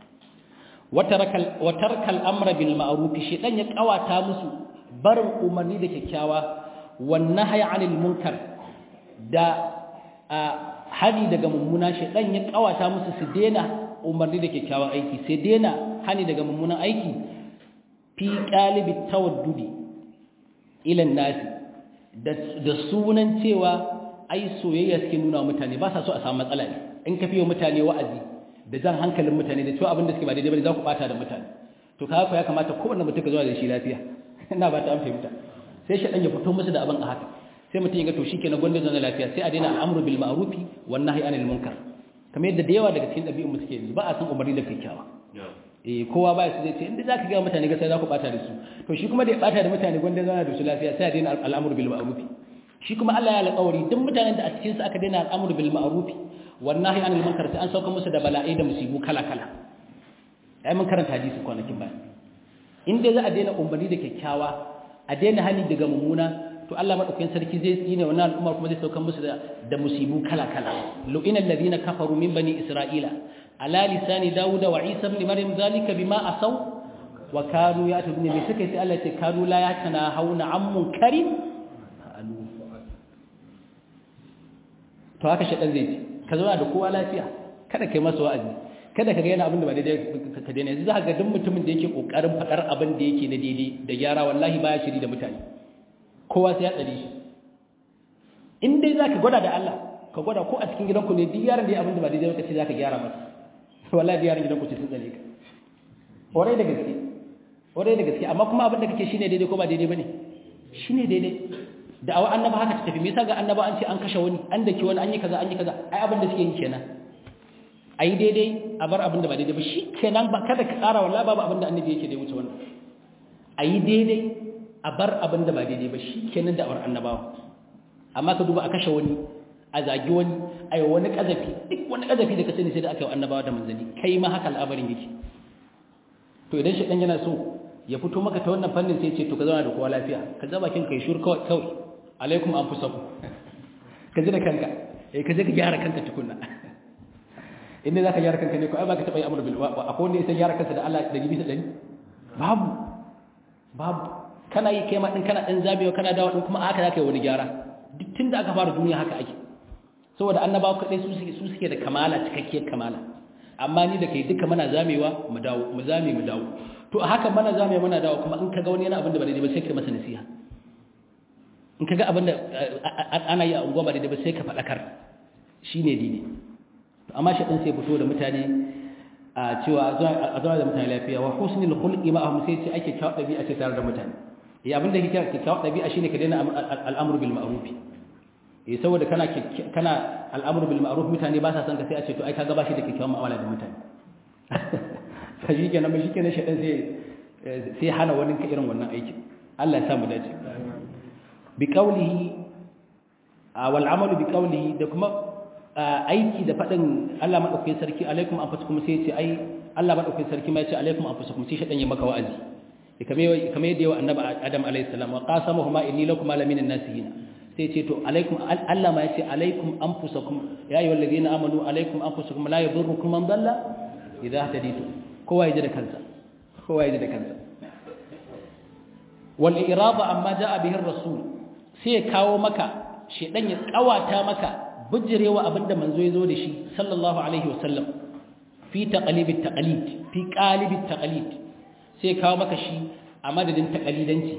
wa tarkal amra bil ma'ruf shi dan ya kawata musu barin umarni da kyakkyawa wan nahyi 'anil munkar da hani daga mummuna shi dan ya kawata musu su dena umarni da kyakkyawan aiki sai dena hani daga mummunan aiki fi qalibi tawaddudi ila nasi da sunan cewa ai soyayya suke nuna mutane ba sa so a samu matsala ne in ka fiye mutane wa'azi da jan hankalin mutane da cewa abin da suke ba daidai bane za ku bata da mutane to kaga ya kamata kowanne mutum ka zo da shi lafiya ina ba ta an fahimta sai shi dan ya fito musu da abin a haka sai mutum ya ga to shikenan gwanda zan lafiya sai a daina al'amru bil ma'rufi wan nahyi anil munkar kamar yadda da yawa daga cikin dabi'un mu suke yanzu ba a san umarni da kyakkyawa eh kowa ba su zai ce inda zaka ga mutane ga sai za ku bata da su to shi kuma da ya bata da mutane gwanda zan da su lafiya sai a daina al'amru bil ma'rufi shi kuma Allah ya alƙawari duk mutanen da a cikin su aka daina al'amru bil ma'rufi wan nahyi anil munkar sai an sauka musu da bala'i da musibu kala kala ai mun karanta hadisi kwanakin baya in dai za a daina umarni da kyakkyawa a daina hani daga mummuna to Allah madaukakin sarki zai tsine wannan al'umma kuma zai saukan musu da da musibu kala kala lu'ina alladhina kafaru min bani isra'ila ala lisani daud wa isa ibn maryam zalika bima asaw wa kanu ya'tuna bi suka sai Allah ya ce kanu la yatana hauna an munkarin to haka shedan zai ce ka zauna da kowa lafiya kada kai masa wa'azi kada ka ga yana abin da ba daidai ka daina yanzu za ka ga duk mutumin da yake kokarin faɗar abin da yake na daidai da gyara wallahi baya shiri da mutane kowa sai ya tsare shi in dai za ka gwada da Allah ka gwada ko a cikin gidanku ne duk yaran da ya abin da ba daidai ka ce za ka gyara masa wallahi duk yaran gidanku ce sun tsare ka ƙwarai da gaske ƙwarai da gaske amma kuma abin da kake shine daidai ko ba daidai bane shine daidai da awa annaba haka ta tafi me yasa ga annaba an ce an kashe wani an dake wani an yi kaza an yi kaza ai abin da suke yi kenan ai daidai a bar abin da ba daidai ba shi kenan ba kada ka ƙara wallahi babu abin da annabi yake da wuce wannan ai daidai a bar abin da ba daidai ba shi kenan da awar annabawa amma ka duba a kashe wani a zagi wani a yi wani ƙazafi duk wani ƙazafi da ka sani sai da aka yi annabawa da manzanni kai ma haka al'amarin yake to idan shaɗan yana so ya fito maka ta wannan fannin sai ce to ka zauna da kowa lafiya ka zaba kin kai shur kawai kawai alaikum an fusa ku ka ji da kanka eh ka je ka gyara kanka tukunna inda za ka gyara kanka ne ko ai ba ka taɓa yi amur bil akwai wanda ya san gyara kansa da Allah ɗari bisa ɗari babu babu kana yi kai ma din kana dan zabewa kana dawo din kuma haka zaka yi wani gyara duk tunda aka fara duniya haka ake saboda annabawa kadai su suke su suke da kamala cikakkiyar kamala amma ni da kai duka muna zamewa mu dawo mu zame mu dawo to a haka mana zamewa muna dawo kuma in kaga wani yana abin da ba daidai ba sai ka masa nasiha in kaga abin da ana yi a unguwa ba daidai ba sai ka faɗakar shine daidai amma shi dan sai fito da mutane a cewa a zama da mutane lafiya wa husnul khulqi ma'ahum sai ce ake kawo dabi'a ce tare da mutane eh abin da kike kike kawo dabi'a shine ka daina al'amru bil ma'ruf eh saboda kana kana al'amru bil ma'ruf mutane ba sa son ka sai a ce to ai kaga ba shi da kikkiawan mu'amala da mutane ka shi kenan ba shi kenan shedan sai sai hana wani ka irin wannan aiki Allah ya sa mu dace bi qawlihi wal amalu bi qawlihi da kuma aiki da faɗin Allah maɗaukakin sarki alaikum an kuma sai ce ai Allah maɗaukakin sarki ma ya ce alaikum an kuma sai shaɗan ya maka wa'azi kamar yadda yawa annabi Adam alaihi salam wa qasamahuma inni lakum alamin nasihin sai ce to alaikum Allah ma ya ce alaikum anfusakum ya ayyuhal ladina amanu alaikum anfusakum la yadurrukum man dalla idha hadaytu kowa yaji da kansa kowa yaji da kansa wal irada amma jaa bihi rasul sai ya kawo maka shedan ya kawata maka bijirewa abinda manzo ya zo da shi sallallahu alaihi wasallam fi taqlib at-taqlid fi qalib at-taqlid sai ya kawo maka shi a madadin taqlidanci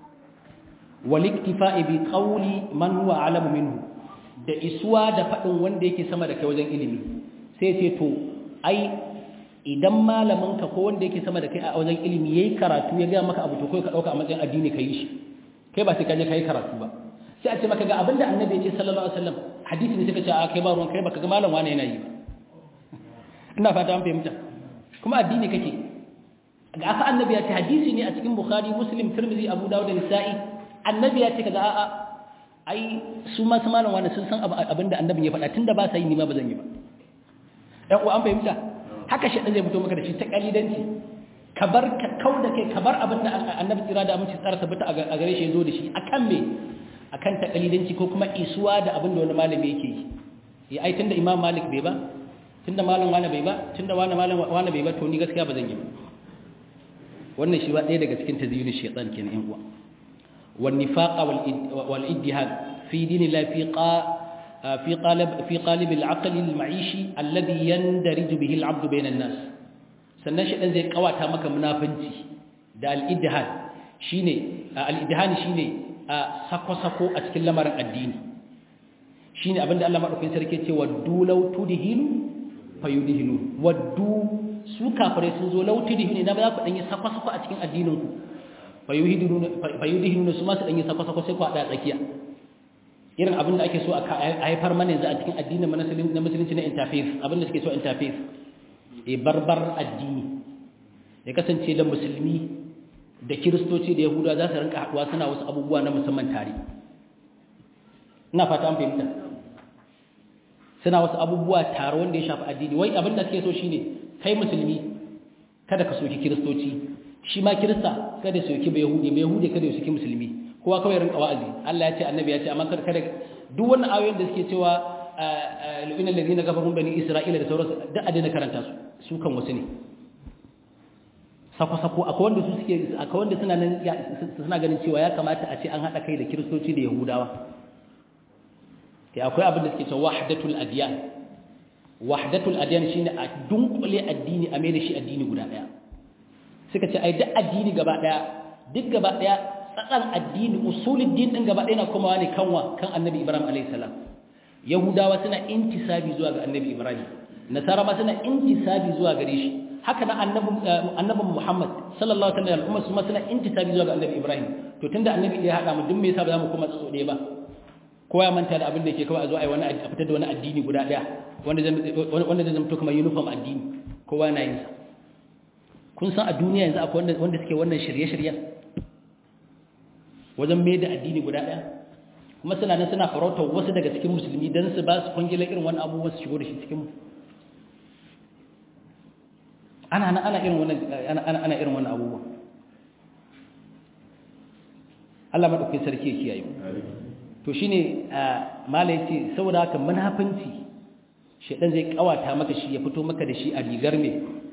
wal iktifa'i bi qawli man huwa a'lamu minhu da isuwa da fadin wanda yake sama da kai wajen ilimi sai ce to ai idan malaminka ko wanda yake sama da kai a wajen ilimi yayi karatu ya ga maka abu to kai ka dauka a matsayin addini kai shi kai ba sai ka je kai karatu ba sai a ce maka ga abinda annabi ya ce sallallahu alaihi wasallam hadisi ne suka ce a kai ba ruwan kai baka ga malam wani yana yi ba ina fata an fahimta kuma addini kake ga aka annabi ya ce hadisi ne a cikin bukhari muslim tirmidhi abu dawud da nisa'i annabi ya ce kaga a'a ai su ma su malam wani sun san abinda annabi ya faɗa tunda ba sa yi ni ma ba zan yi ba ɗan uwa an fahimta haka shi zai fito maka da shi ta kalidanci ka bar ka kau da kai ka bar abin da annabi tsira da aminci tsara tabbata a gare shi ya zo da shi akan me akan ta kalidanci ko kuma isuwa da abin da wani malami yake yi ya ai tunda imam malik bai ba tunda malam wani bai ba tunda wani malam wani bai ba to ni gaskiya ba zan yi ba wannan shi ba ɗaya daga cikin tazyini shaytan kenan yan uwa wan nifaqa wal iddihad fi dinillahi fi qa في قالب في قالب العقل المعيشي الذي يندرج به العبد بين الناس sannan shi dan zai kawata maka munafinci da al-idhad shine al-idhan shine sako-sako a cikin lamarin addini shine abinda Allah madaukakin sarki ce waddu law tudhinu fayudhinu waddu su kafare sun zo law tudhinu idan ba za ku dan yi sako-sako a cikin addinin ku fayudhinu fayudhinu su ma su dan yi sako-sako sai ku hada tsakiya irin abin da ake so a haifar mana yanzu a cikin addinin na musulunci na interfaith abin da suke so interfaith e barbar addini ya kasance da musulmi da kiristoci da yahuda za su rinka haɗuwa suna wasu abubuwa na musamman tare ina fata an fahimta suna wasu abubuwa tare wanda ya shafi addini wai abin da suke so shine kai musulmi kada ka soki kiristoci shi ma kirista kada ya soki ba yahudi ba yahudi kada ya soki musulmi kowa kawai rinka wa'azi Allah ya ce annabi ya ce amma kada kada duk wannan ayoyin da suke cewa lu'ina alladhina kafaru bani isra'ila da sauransu duk a daina karanta su su kan wasu ne sako sako akwai wanda su suke akwai wanda suna nan suna ganin cewa ya kamata a ce an hada kai da kiristoci da yahudawa kai akwai abin da suke cewa wahdatul adyan wahdatul adyan shine a dunkule addini a mai da shi addini guda daya suka ce ai duk addini gaba daya duk gaba daya tsatsan addini usulul din din gaba ɗaya na komawa ne kanwa kan annabi ibrahim alayhi salam yahudawa suna intisabi zuwa ga annabi ibrahim nasara ma suna intisabi zuwa gare shi haka na annabi annabi muhammad sallallahu alaihi wasallam kuma su ma suna intisabi zuwa ga annabi ibrahim to tunda annabi ya hada mu duk me yasa ba za mu koma tsotso ɗaya ba ko ya manta da abin da yake kawai a zo a yi wani a fitar da wani addini guda ɗaya wanda zai wanda zai zama to kamar uniform addini kowa na yin sa kun san a duniya yanzu akwai wanda suke wannan shirye-shiryen wajen mai da addini guda ɗaya kuma suna nan suna farautar wasu daga cikin musulmi don su ba su kwangilar irin wani abubuwan su shigo da shi cikin ana ana ana irin wannan ana ana irin wannan abubuwan Allah madaukakin sarki ya kiyaye to shine malai ce saboda haka munafinci shedan zai kawata maka shi ya fito maka da shi a rigar me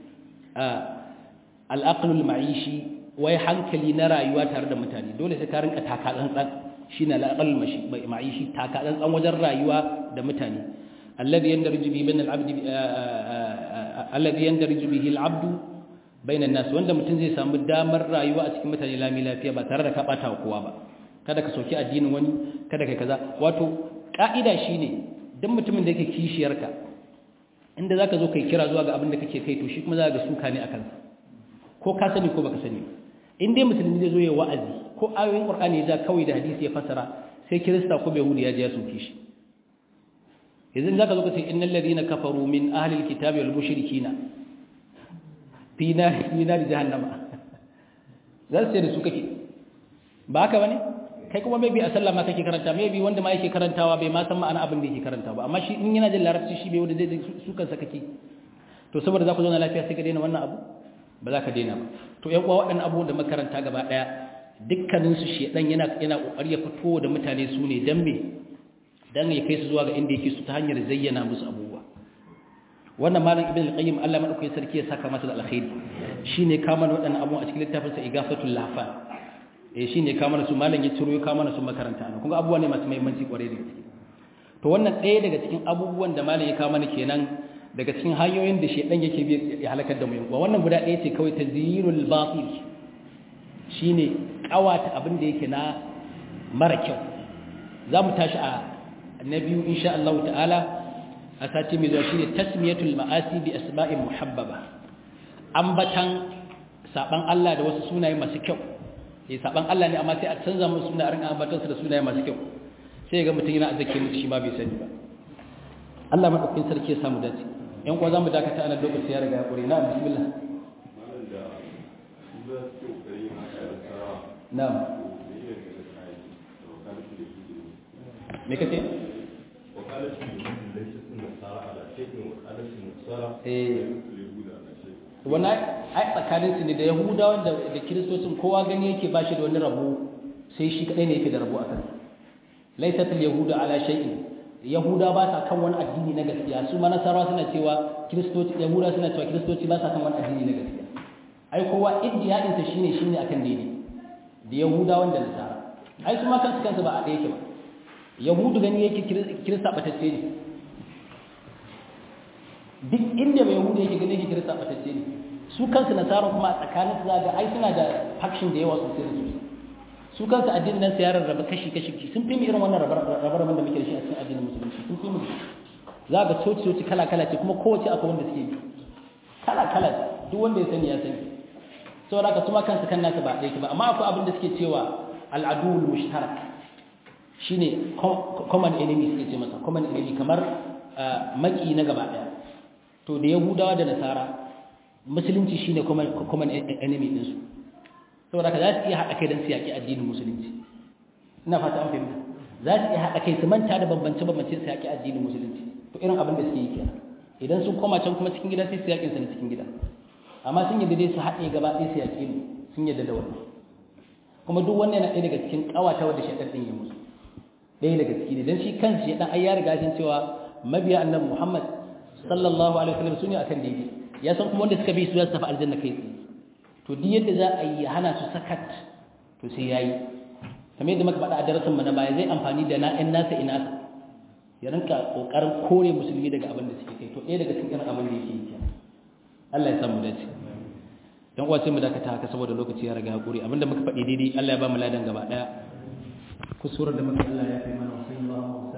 al-aqlul ma'ishi wai hankali na rayuwa tare da mutane dole sai ka rinka taka tsantsan shine al-aqal ma'ishi taka tsantsan wajen rayuwa da mutane alladhi yandarju bi bain al-abd alladhi yandarju bihi al-abd bain an-nas wanda mutum zai samu damar rayuwa a cikin mutane lami lafiya ba tare da ka bata kowa ba kada ka soki addinin wani kada kai kaza wato ka'ida shine duk mutumin da yake kishiyarka inda zaka zo kai kira zuwa ga abin da kake kai to shi kuma za ga suka ne akan ko ka sani ko baka sani in dai musulmi zai zo ya wa'azi ko ayoyin qur'ani ya ja kawai da hadisi ya fasara sai kirista ko yahudi ya je ya soke shi yanzu zaka zo ka ce innal ladina kafaru min ahli alkitabi wal mushrikina fi nar fi nar jahannama zan sai da su kake ba haka bane kai kuma maybe a sallah ma kake karanta maybe wanda ma yake karantawa bai ma san ma'ana abin da yake karantawa ba amma shi in yana jin larabci shi bai wanda zai su kansa kake to saboda za ku zauna lafiya sai ka daina wannan abu ba za ka daina ba to yan uwa waɗannan abubuwan da makaranta gaba ɗaya dukkanin su shedan yana yana kokari ya fito da mutane su ne dan me dan ya kai su zuwa ga inda yake su ta hanyar zayyana musu abubuwa wannan malam ibn al-qayyim Allah madaukakin sarki ya saka masa da alkhairi shine kama waɗannan abubuwa a cikin littafin sa igafatul lahfan eh shine ka mana su malam ya ciro ya ka mana su makaranta ana kuma abubuwa ne masu muhimmanci kwarai da gaske to wannan ɗaya daga cikin abubuwan da malam ya ka mana kenan daga cikin hanyoyin da shedan yake bi ya halakar da mu yan wannan guda ɗaya ce kawai tazyinul batil shine kawata abin da yake na mara kyau za mu tashi a na biyu insha Allah ta'ala a sati mai zuwa shine tasmiyatul ma'asi bi asma'in muhabbaba ambatan saban Allah da wasu sunaye masu kyau eh saban Allah ne amma sai a canza musu suna a rinka ambatan su da sunaye masu kyau sai ga mutum yana azzake mutu shi ma bai sani ba Allah madaukakin sarki ya samu dace yan uwa zamu dakata a nan lokaci ya riga ya kure na bismillah na'am me kace wannan ai tsakanin su ne da yahudawan da da kiristocin kowa gani yake ba shi da wani rabo sai shi kadai ne yake da rabo a kan laysat al yahuda ala shay'in yahuda ba sa kan wani addini na gaskiya su ma nasara suna cewa kiristoci yahuda suna cewa kiristoci ba sa kan wani addini na gaskiya ai kowa iddiyadin sa shine shine akan daidai da yahudawan da nasara ai su ma kansu kansu ba a ɗaya yake ba yahudu gani yake kirista batacce ne duk inda mai yahudu yake gani yake kirista batacce ne su kansu nasara kuma a tsakanin su zaga ai suna da faction da yawa sosai da sosai su kansu addinin nan sai ya rarraba kashi kashi sun fi mu irin wannan rabar-rabar da muke da shi a cikin addinin musulunci sun fi mu za ga coci coci kala kala ce kuma kowace akwai wanda suke bi kala kala duk wanda ya sani ya sani saboda haka su ma kansu kan nasu ba ɗaya ba amma akwai abin da suke cewa al'adul mushtarak shine common enemy suke ce masa common enemy kamar maki na gaba daya to da yahudawa da nasara musulunci shine common enemy din su saboda ka za su iya haɗa kai don su yaƙi addinin musulunci ina fata an fahimta za su iya haɗa kai su manta da bambance bambance su yaƙi addinin musulunci to irin abin da suke yi kenan idan sun koma can kuma cikin gida sai su yaƙin sa na cikin gida amma sun yadda dai su haɗe gaba ɗaya su yaƙi mu sun yadda da wannan kuma duk wannan yana ɗaya daga cikin ƙawata wadda shaɗar ɗin ya musu ɗaya daga ciki ne don shi kansu ya ɗan ai ya riga sun cewa mabiya annabi Muhammad sallallahu alaihi wasallam su ne akan daidai ya san kuma wanda suka bi su za su tafi aljanna kai tsaye to duk yadda za a yi hana su sakat to sai yayi kamar yadda muka faɗa a darasin mu na baya zai amfani da na'in nasa ina ya rinka kokarin kore musulmi daga abin da suke kai to ɗaya daga cikin irin abin da yake yi kenan Allah ya samu dace dan uwa sai mu dakata haka saboda lokaci ya riga hakuri abinda muka faɗi daidai Allah ya ba mu ladan gaba daya kusurar da muka Allah ya kai